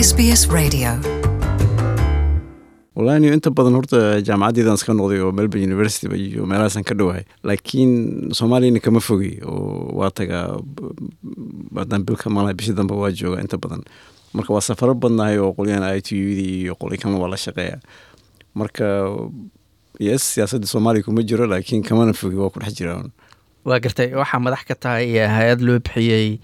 SBS Radio. walahi inta badan horta jaamacaddeedan iska noqday oo melbourne university iyo meelahaasan ka dhowahay laakiin soomaaliyana kama fogi oo waa tagaa haddaan bilka malaha bishii dambe waa jooga inta badan marka waa safaro badnahay oo qolyahan i t u dii iyo qolyo kalena waa la shaqeeya marka yes siyaasadda soomaaliya kuma jiro laakiin kamana fogi waa ku dhex jiraan waa gartay waxaa madax ka tahay hay-ad loo bixiyey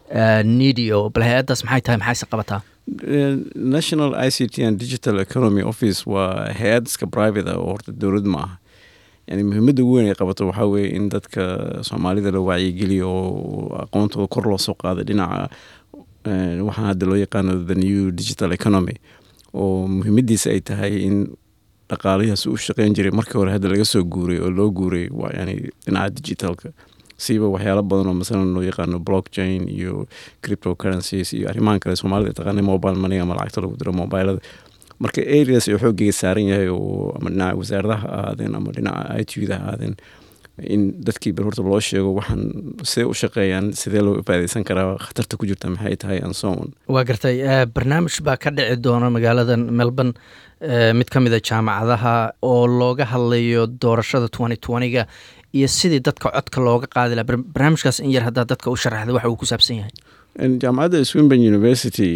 nidio bal hay-addaas maxay tahay maxayse qabataa national i c t and digital economy office waa hay-ad iska private ah oo horta dowlad ma aha yani muhiimadda ugu weyn ay qabato waxaa weeye in dadka soomaalida la wacyigeliyo oo aqoontooda kor loo soo qaado dhinaca waxaan hadda loo yaqaano the new digital economy oo muhiimadiisa ay tahay in dhaqaalihaas u shaqeyn jiray markii hore hadda laga soo guuray oo loo guuray waa yani dhinaca digitalka siiba waxyaalo badan oo masalan loo yaqaano blockchain iyo cryptocurrencies iyo arrimahan kale soomaalida taqaana mobile money ama lacagta lagu diro mobilada marka areas oo xooggeega saaran yahay oo ama dhinaca wasaaradaha ha ahaadeen ama dhinaca i t da ha ahaadeen in dadkii bar horta loo sheego waxaan sidee u shaqeeyaan sidee loo faadeysan karaa khatarta ku jirta maxay tahay and so on waa gartay barnaamij baa ka dhici doona magaalada melbourne mid ka mid a jaamacadaha oo looga hadlayo doorashada twenty twentyga iyo sidii dadka codka looga qaadi laha barnaamijkaas in yar haddaa dadka u sharaxda waxa uu ku saabsan yahay jaamacadda swinburn university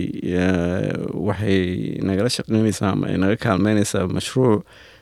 waxay nagala shaqeyneysaa ama ay naga kaalmeyneysaa mashruuc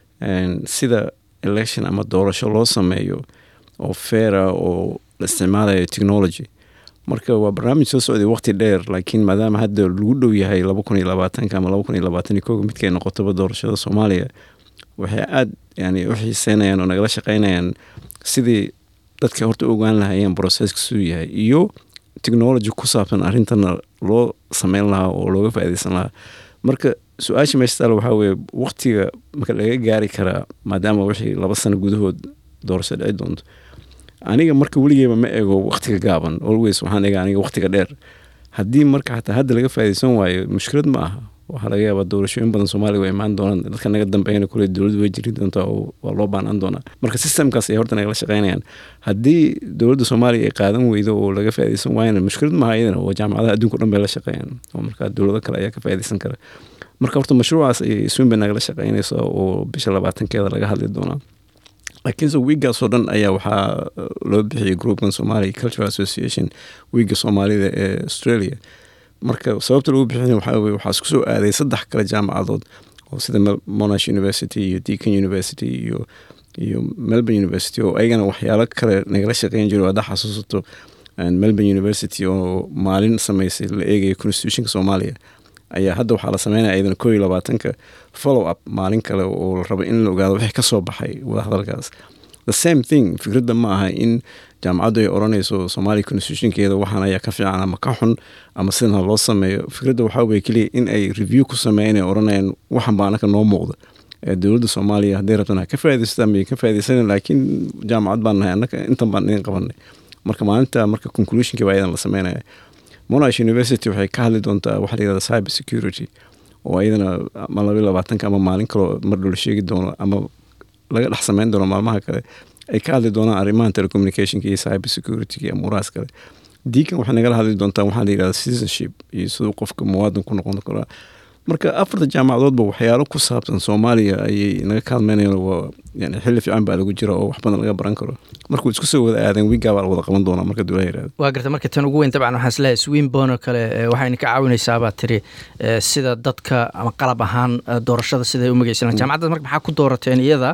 sida election ama doorasho loo sameeyo oo feera oo la isticmaalayo technology marka waa barnaamij soo socday waqti dheer laakiin maadaama hadda lagu dhow yahay laba kun iyo labaatanka ama laba kun iyo labaatan iyo koga midkay noqotoba doorashada soomaaliya waxay aada yani u xiiseynayaan oo nagala shaqeynayaan sidii dadka horta ogaan lahayeen processka suu yahay iyo technology ku saabsan arrintana loo sameyn lahaa oo looga faaideysan lahaa marka su-aasha meesha taal waxaa weye waqtiga marka laga gaari karaa maadaama wixii laba sano gudahood doorasho dhici doonto aniga marka weligeeba ma ego waqtiga gaaban always waxaan ega aniga waqtiga dheer haddii marka xataa hadda laga faaideysan waayo mushkilad ma aha waxaa laga yaabaa doorashooyin badan soomaaliya waa imaan doonaan dadka naga dambeeyana kule dowladdu way jiri doontaa oo waa loo baanaan doonaa marka systemkaas ay horta nagala shaqeynayaan haddii dowladda soomaaliya ay qaadan weydo oo laga faaideysan waayana mushkilad maaha iyadana oo jaamacadaha adduunka o dhan bay la shaqeeyaan oo markaa dowlado kale ayaa ka faaideysan kara marka horta mashruucaas ay swinbay nagala shaqeynaysa oo bisha labaatankeeda laga hadli doonaa laakiinse wiiggaasoo dhan ayaa waxaa loo bixiyay groupkan somalia cultural association wiigga soomaalida ee australia marka sababta lagu bixina waxaa weye waxaa isku soo aaday saddex kale jaamacadood oo sida monash university iyo deacon university iyo iyo melbourne university oo ayagana waxyaalo kale nagala shaqeyn jiro haddaa xasuusato melbourne university oo maalin sameysay la eegaya constitutionka soomaaliya ayaa hadda waxaa la sameynaya ayadana koo iyo labaatanka follow up maalin kale oo la rabo in la ogaado wixii kasoo baxay wadahadalkaas the same thing fikradda ma aha in jaamacaddu ay odhanayso soomaaliya constitutionkeeda waxaan ayaa ka fiican ama ka xun ama sidan ha loo sameeyo fikradda waxaa weye keliya in ay review ku sameeyan ay odhanayaan waxan baa anaka noo muuqda dowladda soomaaliya hadday rabtan ha ka faaideysataa may ka faaideysanan laakiin jaamacad baan nahay annaka intan baan idin qabanay marka maalinta marka conclusionki baa ayadan la sameynaya monash university waxay ka hadli doontaa waxa la yihahda cyber security oo ayadana ama laba labaatanka ama maalin kaloo mar dhow la sheegi doono ama laga dhex sameyn doono maalmaha kale ay ka hadli doonaan arrimahan telecommunicationka iyo cyber security iyo amuurahaas kale diikan waxay nagala hadli doontaa waxaa la yihahda citizenship iyo siduu qofka muwaadin ku noqon karaa marka afarta jaamacadoodba waxyaalo ku saabsan soomaaliya ayay naga kaalmeynayaan waa yani xilli fiican baa lagu jira oo wax badan laga baran karo markuu isku soo wada aadeen wiiggaa baa la wada qaban doonaa marka dowlaha yirahdo waa garta marka tan ugu weyn dabcan waxaan isleeyahay swinbon oo kale waxayna ka caawinaysaa baa tiri sida dadka ama qalab ahaan doorashada siday u magaysanaan jaamacaddaas marka maxaa ku doorateen iyada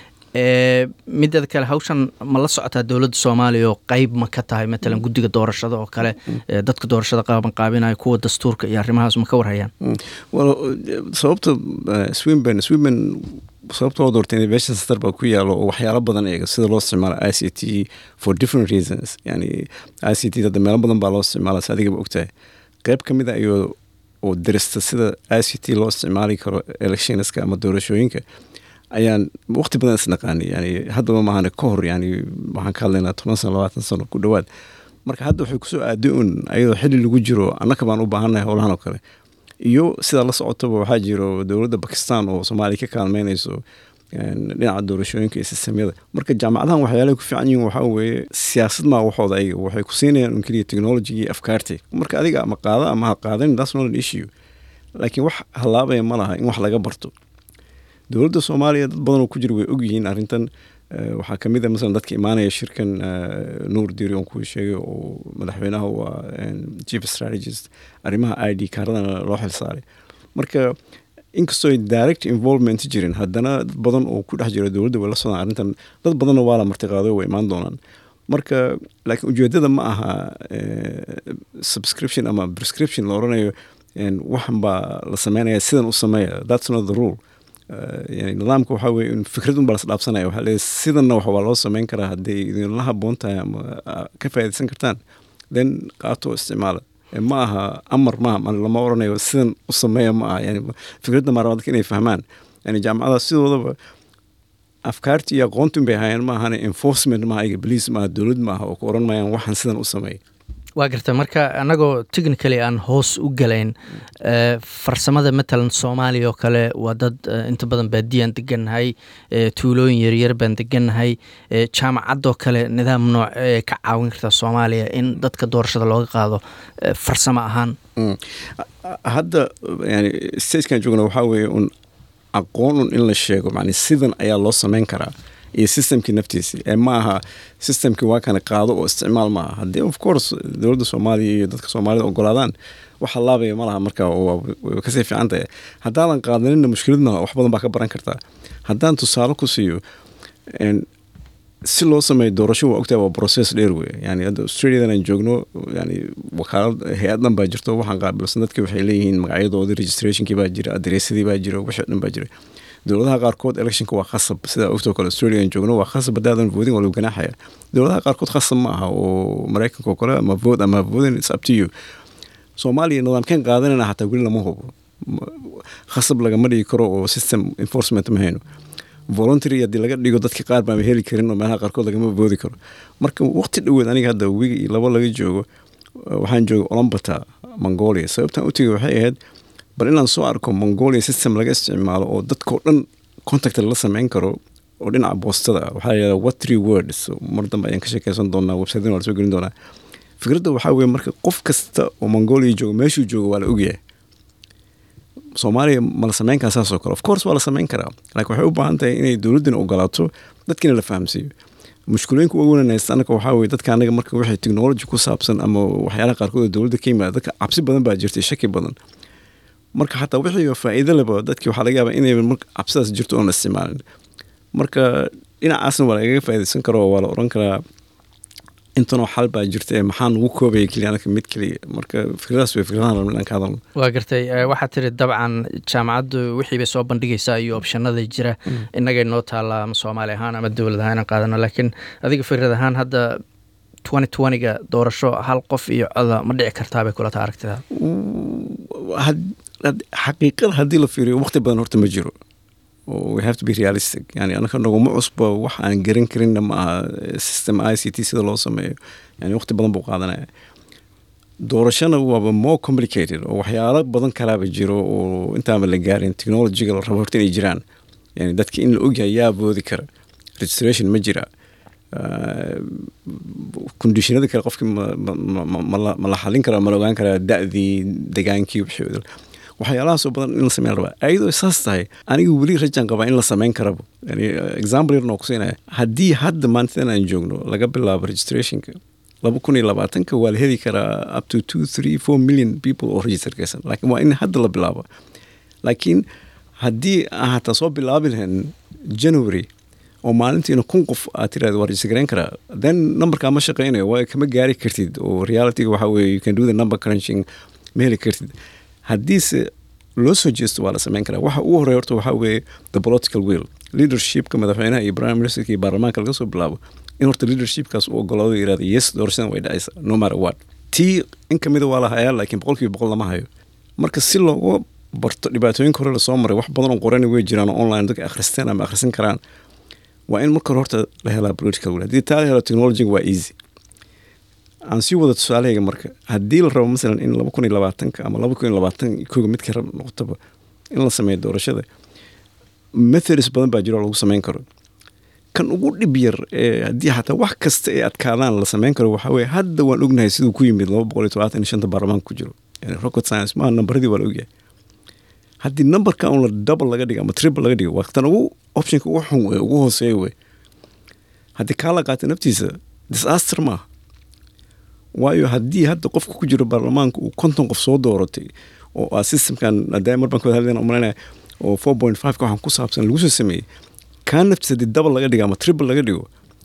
mideeda kale hawshan ma la socotaa dowladda soomaaliya oo qeyb ma ka tahay matalan guddiga doorashada oo kale dadka doorashada qaaban qaabinaya kuwa dastuurka iyo arrimahaas ma ka warhayaan sababta swinburn swinburn sababta loo doortay innovation center baa ku yaalo oo waxyaalo badan eega sida loo isticmaalo i c t for different reasons yani i c t hadda meelo badan baa loo isticmaala si adigaba ogtahay qeyb ka mid a iyo oo dirista sida i c t loo isticmaali karo electionska ama doorashooyinka ayaan waqti badan isnaqaani yani haddaba maahane ka hor yani waxaan ka hadlaynaa toban sano labaatan sano ku dhowaad marka hadda waxay kusoo aaday un ayadoo xilli lagu jiro annaka baan u baahannahay howlahan oo kale iyo sidaa la socotaba waxaa jiro dowladda bakistan oo soomaaliya ka kaalmeynayso dhinaca doorashooyinka iyo sistemyada marka jaamacadahan waxyaalahay ku fiican yihiin waxaa weeye siyaasad maa waxooda ayaga waxay ku siinayaan un keliya technology iyo afkaarti marka adiga ama qaada ama ha qaadanin that's not an issue laakiin wax hallaabaya ma laha in wax laga barto dowladda soomaaliya dad badan oo ku jira way ogyihiin arrintan waxaa ka mid a masalan dadka imaanaya shirkan nuur diri on kuu sheegay oo madaxweynaha waa chief strategist arrimaha i d kaaradana loo xilsaaray marka inkastoo direct involvement jirin haddana dad badan oo ku dhex jira dowladda way la socdaan arrintan dad badanna waa la martiqaaday way imaan doonaan marka laakiin ujeedada ma aha subscription ama prescription la oranayo waxan baa la sameynaya sidan u sameeya that's not the rule yani nidaamka waxaa weye in fikrad unbaa las dhaafsanaya waxaa leeyahy sidanna wax waa loo sameyn karaa hadday idinla haboon tahay ama ka faa'iidaysan kartaan then qaato isticmaala ma aha amar maaha lama oranayo sidan u sameeya ma aha yani fikradda maaraba dadka inay fahmaan yani jaamacadaha sidoodaba afkaartii iyo aqoontin bay ahaayeen ma ahane enforcement maaha iga bolice maaha dowlad maaha oo ku oran maayaan waxaan sidan u sameey waa garta marka annagoo technically aan hoos u galayn farsamada matalan soomaaliya oo kale waa dad inta badan baadiyaan degannahay tuulooyin yaryar baan degannahay jaamacadoo kale nidaam nooc ee ka caawin karta soomaaliya in dadka doorashada looga qaado farsamo ahaan hadda yani stagekan joogna waxaa weeye un aqoon un in la sheego man sidan ayaa loo sameyn karaa iyo systemkii naftiisi ee ma aha systemkii waa kana qaado oo isticmaal maaha haddii of course dowladda soomaaliya iyo dadka soomaalida ogolaadaan waxa laabaya ma laha marka way kasii fiican tahay haddaadan qaadanina mushkilad malaha wax badan baa ka baran kartaa haddaan tusaale ku siiyo si loo sameeyo doorasho waa ogtahay waa process dheer wey yani hadda australiadan aan joogno yani wakaalad hay-adan baa jirto waxaan qaabilsan dadki waxay leeyihiin magacyadoodii registrationkii baa jira adereesadii baa jira wixii dhan baa jira dowladaha qaarkood electionka waa khasab sida ogtoo kale australia aan joogno waa khasab haddaadan voodin waa lagu ganaaxaya dowladaha qaarkood khasab ma aha oo maraykanka oo kale ama vote ama voting it's up to you soomaaliya nidaamkeen qaadanayna hataa weli lama hubo khasab lagama dhigi karo oo system enforcement ma hayno voluntary haddii laga dhigo dadka qaar baama heli karin oo meelaha qaarkood lagama voodi karo marka waqti dhoweed aniga hadda wiga iyo labo laga joogo waxaan jooga olombata mongolia sababtaan u tegay waxay ahayd bal inaan soo arko mongolia system laga isticmaalo oo dadkao dhan contact la sameyn karo oo dhinaca boostada ah waxaa layihahda what three words mar dambe ayaan ka sheekeysan doonaa websitena waa la soo gelin doonaa fikradda waxaa weeye marka qof kasta oo mongolia joogo meeshuu joogo waa la ogyahay soomaaliya ma la sameyn karaa saasoo kale of course waa la sameyn karaa laakiin waxay u baahan tahay inay dowladdina ogolaato dadkiina la fahamsiiyo mushkulooyinka ugu wananaysta annaka waxaa weye dadka anaga marka waxay technology ku saabsan ama waxyaalaha qaarkood oo dowladda ka yimaada dadka cabsi badan baa jirtay shaki badan marka xataa wixii faa'iido leba dadkii waxaa laga yaabaa inay marka cabsidaas jirto oon la isticmaalin marka dhinacaasna waa lagaga faa'iidaysan karo waa la odhan karaa intanoo xal baa jirta ee maxaa nugu koobaya keliya anaka mid keliya marka fikradaas way fikradahan rabna inaan ka hadalno waa gartay waxaad tiri dabcan jaamacaddu wixii bay soo bandhigaysaa iyo opshanada jira innagay noo taallaa ama soomaali ahaan ama dowlad ahaan inaan qaadano laakiin adiga fikrad ahaan hadda twenty twentyga doorasho hal qof iyo coda ma dhici kartaa bay kula taa aragtida xaqiiqada haddii la fiiriyo waqti badan horta ma jiro we have to be realistic yani anaka naguma cusba wax aan garan karinna ma aha system i c t sida loo sameeyo yani waqti badan buu qaadanaya doorashana waaba more complicated oo waxyaalo badan kalaaba jiro oo intaaba la gaarin technologyga la rabo horta inay jiraan yani dadka in la ogyahay yaa voodi kara registration ma jira conditionada kale qofkii ma la xalin karaa ma la ogaan karaa da-dii degaankii wixii waxyaalahaasoo badan in la sameyn rabaa ayadoo saas tahay aniga weli rajaan qabaa in la sameyn karaba yani example yarna oo kusiinaya haddii hadda maantadan aan joogno laga bilaabo registrationka laba kun iyo labaatanka waa la heli karaa up to two three four million people oo register gaysan laakiin waa in hadda la bilaabo laakiin haddii aan hataa soo bilaabi lahayn january oo maalintiina kun qof aad tirahda waa register garayn karaa then numberkaa ma shaqeynayo waa kama gaari kartid oo realityga waxaa weeye you can do the number crunching ma heli kartid haddiise loo soo jeesto waa la sameyn karaa waxa ugu horey horta waxaa weeye the political will leadershipka madaxweynaha iyo prime ministerka iyo baarlamaanka laga soo bilaabo in horta leadershipkaas uu ogolaado yirahda yes doorashadan way dhacaysa no matter what tii in kamida waa la hayaa laakiin boqolkiiba boqol lama hayo marka si looga barto dhibaatooyinka hore lasoo maray wax badan oo qorani way jiraan oo online dadka akhristeen ama akhrisan karaan waa in marka hore horta la helaa political will haddii taa la helo technologyga waa easy aan sii wada tusaalahayga marka haddii la rabo masalan in laba kun iyo labaatanka ama laba kun iyo labaatan koga midka rab noqotaba in la sameeyo doorashada methods badan baa jiro oo lagu sameyn karo kan ugu dhib yar ee haddii xataa wax kasta ee adkaadaan la sameyn karo waxaa weye hadda waan ognahay siduu ku yimid laba boqol iyo todobaatan iyo shanta baarlamaanka ku jiro yani rocket science maaha nambaradii waa la ogyahay haddii numberka un la double laga dhigo ama triple laga dhigo waa tan ugu optionka ugu xun wey ugu hooseeya wey haddii kaa la qaata naftiisa disaster maaha waayo haddii hadda qofka ku jiro baarlamaanka uu konton qof soo dooratay oo ah systemkan hadda mar baan ka wada hadlayna umalanaya oo four point five ka waxaan ku saabsan lagu soo sameeyey kaa naftiisa haddii double laga dhigo ama triple laga dhigo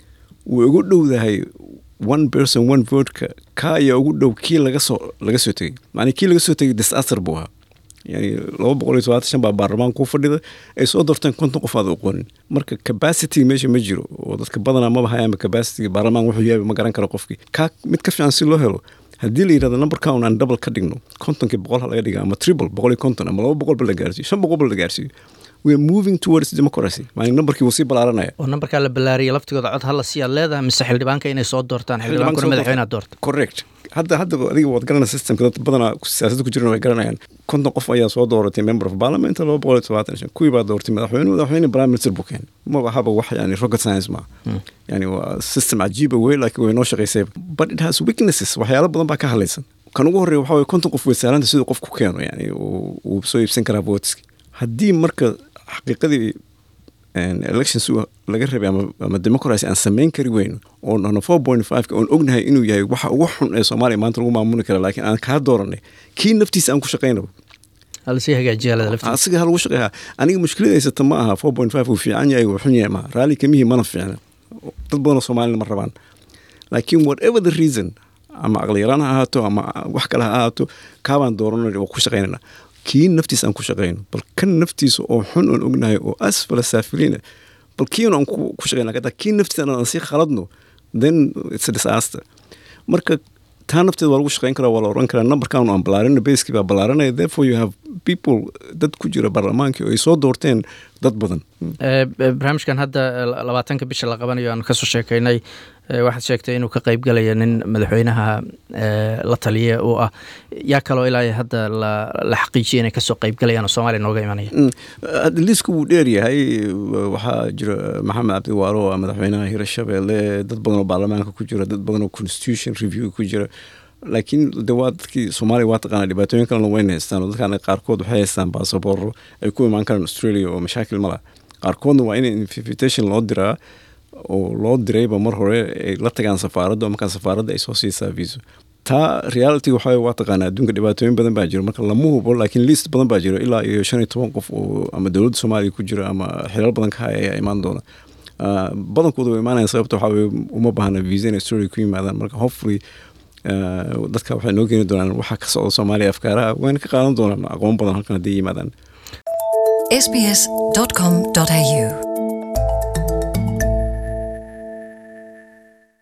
wuu ugu dhowdahay one person one vote-ka kaa ayaa ugu dhow kii laga soo laga soo tegey macnaa kii laga soo tegey disaster buu ahaa yani laba boqol iyo todobaatan shan baa baarlamaanka ku fadhida ay soo doorteen konton qof aad aqoonin marka capacity meesha ma jiro oo dadka badanaa maba hayaanba capacity baarlamaan wuxuu yahay ma garan karo qofkii kaa mid ka fiican si loo helo haddii la yidhahdo numberka un aan double ka dhigno kontonkii boqol ha laga dhiga ama triple boqol iyo konton ama laba boqol ba la gaarsiiyo shan boqol ba la gaarsiiyo we are moving towards democracy maalin numberkii wuu sii balaaranaya oo nambarkaa la ballaariyay laftigooda cod hala siiyaad leedahay mise xildhibaanka inay soo doortaan xildhibaankuna madaxweynaad doorta correct hadda hadda adiga waad garanaya systemka dad badanaa siyaasadda ku jirana way garanayaan konton qof ayaa soo dooratay member of parliament laba boqol iyo todobaatan shan kuwii baa doortay madaxweyne madaxweyne prime minister buu keenay maba haba wax yani rocket science ma yani waa system cajiiba wey laakiin way noo shaqaysay but it has weaknesses waxyaalo badan baa ka hadlaysan kan ugu horreeya waxaa weye konton qof way sahlanta siduu qof ku keeno yani uu soo iibsan karaa voteski haddii marka xaqiiqadii elections laga rabay ama democracy aan samayn kari weyno oo dhahno four point five oon ognahay inuu yahay waxa ugu xun ee soomaaliya maanta lagu maamuli kara laakiin aan kaa dooranay kii naftiisa aan ku shaqaynaba halasii hagaajiyaalada laftiisa asiga ha lagu shaqeeyaa aniga mushkilada haysata ma aha four point five uu fiican yahay uu xun yahay maaha raalli kamihii mana fiicna dad badanoo soomaalina ma rabaan laakiin whatever the reason ama aqliyaraan ha ahaato ama wax kale ha ahaato kaabaan dooranay waa ku shaqaynana kii naftiisa aan ku shaqayno bal kan naftiisa oo xun oon ognahay oo asfala saafiliina bal kiina aan ku shaqayna kataa kii naftiisa aan sii khaladno then it's a disaster marka taa nafteeda waa lagu shaqayn karaa waa la oran karaa numberkan aan ballaarin baskii baa ballaaranaya therefore you have people dad ku jira baarlamaankii oo ay soo doorteen dad badan barnaamijkan hadda labaatanka bisha la qabanayo aanu kasoo sheekaynay waxaad sheegtay inuu ka qeybgalaya nin madaxweynaha la taliya uu ah yaa kaloo ilaa hadda la xaqiijiya inay kasoo qeybgalayaan oo soomaaliya nooga imanaya liisku wuu dheer yahay waxaa jira maxamed cabdiwaalo oo madaxweynaha hirshabeelle dad badan oo baarlamaanka ku jira dad badan oo constitution review ku jira laakiin de waa dadkii soomaaliya waa taqaana dhibaatooyin kalena wayna haystaan oo dadkan qaarkood waxay haystaan baasabooro ay ku imaan karaan australia oo mashaakil mala qaarkoodna waa in invitation loo diraa oo loo dirayba mar hore ay la tagaan safaaradda oo markaa safaaradda ay soo siisaa viso taa reality waxa waa taqaanaa adduunka dhibaatooyin badan baa jiro marka lama hubo laakiin liist badan baa jiro ilaa iyo shan iyo toban qof oo ama dowladda soomaaliya ku jira ama xilal badan ka haya ayaa imaan doona badankooda way imaanayan sababta waxaa weye uma baahna visa in australia ku yimaadaan marka hopefully dadka waxay noo keeni doonaan waxa ka socda soomaaliya afkaaraha wayna ka qaadan doonaan aqoon badan halkan hadday yimaadaan sbs.com.au